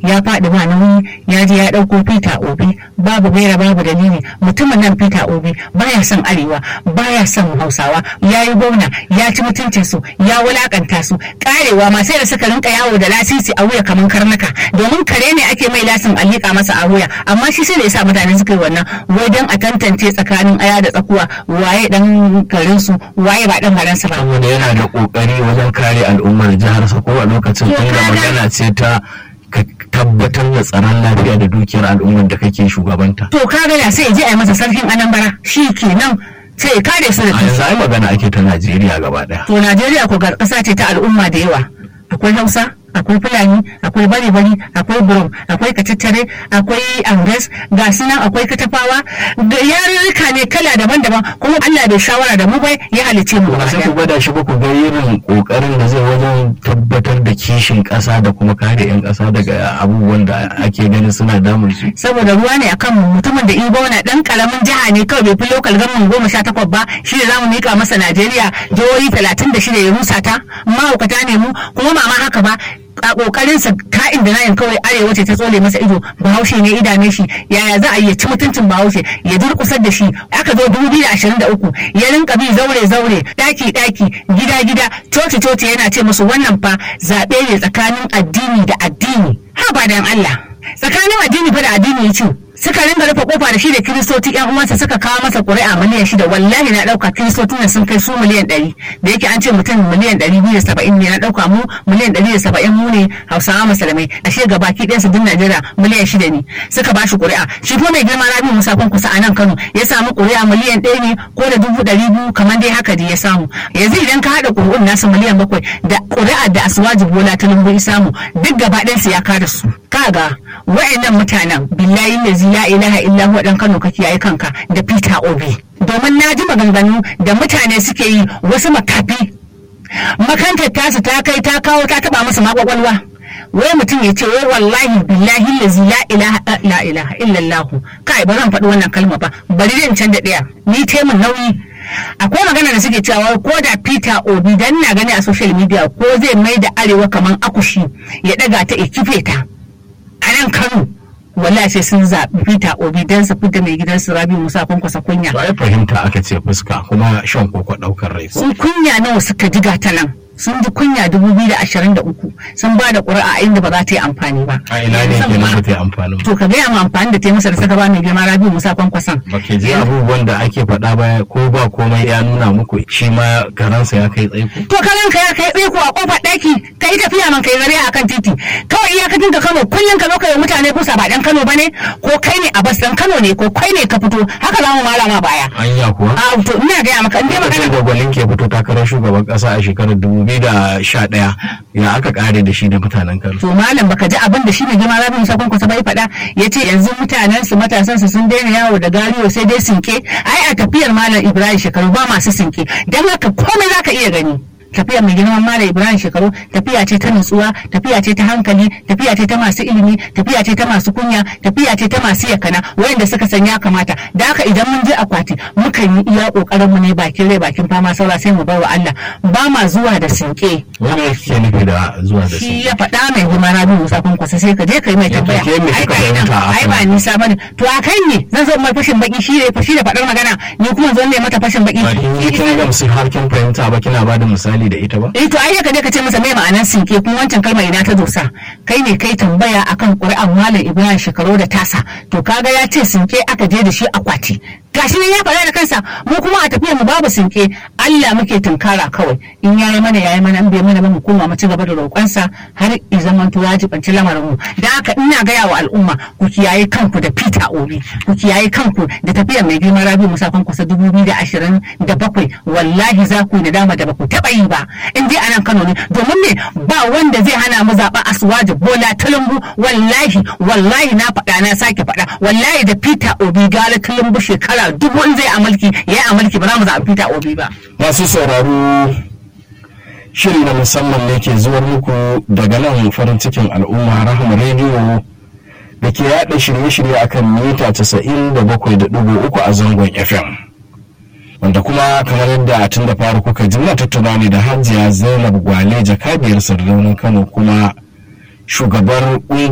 ya faɗi ba nauyi ya je ya ɗauko Peter Obi babu gaira babu dalili mutumin nan Peter Obi baya son arewa baya son Hausawa ya yi gwamna ya ci mutuncin su ya wulakanta su karewa ma sai da suka rinka yawo da lasisi a wuya kamar karnuka domin kare ne ake mai lasin a liƙa masa a wuya amma shi sai da yasa mutane suka yi wannan wai dan a tantance tsakanin aya da tsakuwa waye dan garin su waye ba dan garin sa ba saboda yana da kokari wajen kare al'ummar jihar sa ko a lokacin To, tunda kaga- magana ce ta ka tabbatar da tsaron lafiya da dukiyar al'ummar da kake shugabanta to kaga da sai ya je a yi masa sarkin anambra shi kenan sai ya kare su da a kansu yanzu ai magana ake ta Najeriya gaba daya To Najeriya ko gar ƙasa ce ta al'umma da yawa. Akwai Hausa, akwai Fulani, akwai Bari-bari, akwai Burum, akwai Katattare, akwai Angas, ga su nan akwai Katafawa, da yarurruka ne kala daban-daban kuma Allah bai shawara da mu bai ya halice mu ba gaba sai ku ɗaya. gwada shi ba ku ga irin kokarin da zai wajen tabbatar da kishin kasa da kuma kare 'yan kasa daga abubuwan da ake ganin suna damun su Saboda ruwa ne akan mu mutumin da Ibo na ɗan ƙaramin jiha ne kawai bai fi lokal gamin goma sha takwas ba shi da zamu mika masa Najeriya jihohi talatin da shida ya rusa ta mahaukata ne mu kuma mama haka ba a kokarinsa ka'in da nayin kawai arewa ce ta tsole masa ido bahaushe ne idane shi yaya za a yi ya ci mutuncin bahaushe ya durkusar da shi aka zo 2023 ya rinka bi zaure zaure daki daki gida gida coci coci yana ce musu wannan fa zaɓe ne tsakanin addini da addini ha ba dan Allah tsakanin addini fa da addini ya ce suka ringa rufe kofa da shi da kiristoci yan uwansa suka kawo masa ƙuri'a miliyan shida wallahi na ɗauka kiristocin nan sun kai su miliyan ɗari da yake an ce mutum miliyan ɗari biyu da saba'in ne na ɗauka mu miliyan ɗari da saba'in mu ne hausawa musulmai ashe ga baki ɗayansu duk najeriya miliyan shida ne suka ba shi ƙuri'a shi kuma mai girma rabi musa kusa a nan kano ya samu ƙuri'a miliyan ɗaya ne ko da dubu ɗari biyu kamar dai haka da ya samu yanzu idan ka haɗa ƙuri'un nasu miliyan bakwai da ƙuri'a da asuwaji bola ta lumbu samu duk gaba ɗayansu ya kada su kaga wa'annan mutanen billahi lazi la ilaha illa huwa dan Kano kake yayi kanka da Peter Obi domin na ji maganganu da mutane suke yi wasu makafi makantar tasu ta kai ta kawo ta taba masa makwakwalwa wai mutum ya ce wai wallahi billahi lazi la ilaha la ilaha illallah kai ba zan faɗi wannan kalma ba bari zan canza ɗaya ni taimun nauyi akwai magana da suke cewa ko da Peter Obi dan na gani a social media ko zai mai da arewa kaman akushi ya daga ta ikife ta a nan Kano wallahi sai sun zaɓi Peter Obi don su fita mai gidansu Rabi Musa kwankwasa kunya. to ai fahimta aka ce fuska kuma shan koko daukar rai Sun kunya nawa suka jiga ta nan. Sun ji kunya 2023 sun ba da ƙuri'a a inda ba za ta yi amfani ba. a ina ne ke nan ba ta yi amfanin ba To ka gaya mu amfani da ta yi masa da saka ba mai girma Rabi Musa kwankwason. ba ke ji abubuwan da ake faɗa ba ko ba komai ya nuna muku shi ma karansa ya kai tsaiko To kalan ka ya kai tsaiko a kofar ɗaki ka yi tafiya man kai zare a kan titi. Kawai iyakacin ka Kano kullum ka zo ka yi mutane kusa ba ɗan Kano ba ne ko kai ne a bas ɗan Kano ne ko kai ne ka fito haka za mu malama baya. anya kuwa A to ina gaya maka in dai magana lokacin da gwalin ke fito takarar shugaban kasa a shekarar 2011 ya aka kare da shi da mutanen kano to malam baka ji abin da shi ne girma rabin sakon kusa bai faɗa ya ce yanzu mutanen su matasan su sun daina yawo da gariyo sai dai sinke ai a tafiyar malam ibrahim shekaru ba masu sinke dan haka komai zaka iya gani tafiyar mai girman malam ibrahim shekaru tafiya ce ta nutsuwa tafiya ce ta hankali tafiya ce ta masu ilimi tafiya ce ta masu kunya tafiya ce ta masu yakana wayanda suka san ya kamata da haka idan mun je akwati mukan yi iya kokarin mu ne bakin rai bakin fama saura sai mu bar wa Allah ba ma zuwa da sinke wani yake nufi da zuwa da shi su ya faɗa mai goma rabi musa kun kwasa sai ka je ka yi mai Ya tambaya tafiye me ai kika ba ina fahimta a ai kan ba nisa bane to a kan ne zan zo mai fashin baki shi ne shi da faɗar magana ni kuma zo ne mata fashin baki ba kin yi kin gamsu har kin fahimta ba kina ba da misali da ita ba eh to ai ka je ka ce masa mai ma'anar sinke kuma wancan kalmar ina ta dosa kai ne kai tambaya akan ƙuri'an malam ibrahim shekaru da tasa to kaga ya ce sinke aka je da shi akwati gashi nan ya faɗa da kansa mu kuma a tafiyar mu babu sinke Allah muke tunkara kawai in yayi mana yayi mana in bai mana ba mu koma mu ci gaba da roƙonsa har i zaman to ya jibanci lamarin mu da haka ina gaya wa al'umma ku kiyaye kanku da Peter Obi ku kiyaye kanku da tafiyar mai girma Rabi Musa Kwankwasa 2027 wallahi za ku yi nadama da ba ku taɓa yi ba in dai anan Kano ne domin me ba wanda zai hana mu zaɓa Asuwaji Bola Tulumbu wallahi wallahi na faɗa na sake faɗa wallahi da Peter Obi gala Tulumbu shekara dubu in zai amalki ya yi amalki ba za mu zaɓi Peter Obi ba. masu sauraro shiri na musamman ne ke zuwar muku daga nan farin cikin al'umma rahama rediyo da ke yada shirye-shirye akan mita 97.3 a zangon fm wanda kuma kamar yadda tun da fara kuka ji muna tattauna ne da hajiya zainab gwale jakadiyar sardaunin kano kuma shugabar